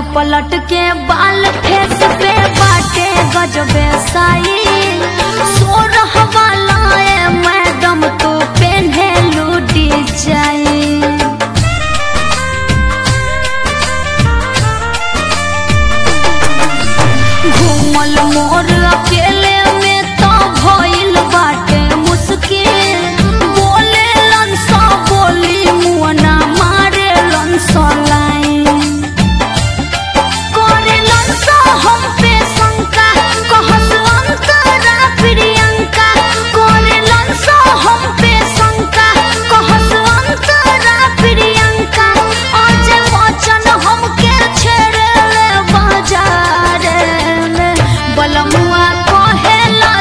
पलट के बाल फेस पे बाटे गजबे साई सोरह वाला ए मैडम तो पेन्हे लूटी जाई घूमल मोर अकेले में तो भइल बाटे मुश्किल बोले लंसा बोली मुअना मारे लंसा लाइन करे लंसा हम पे शंका कहस अंतरा प्रियंका करे लंसा हम पे शंका कहस अंतरा प्रियंका आज वचन हमके छेड़े ले बाजार में बलमुआ कहेला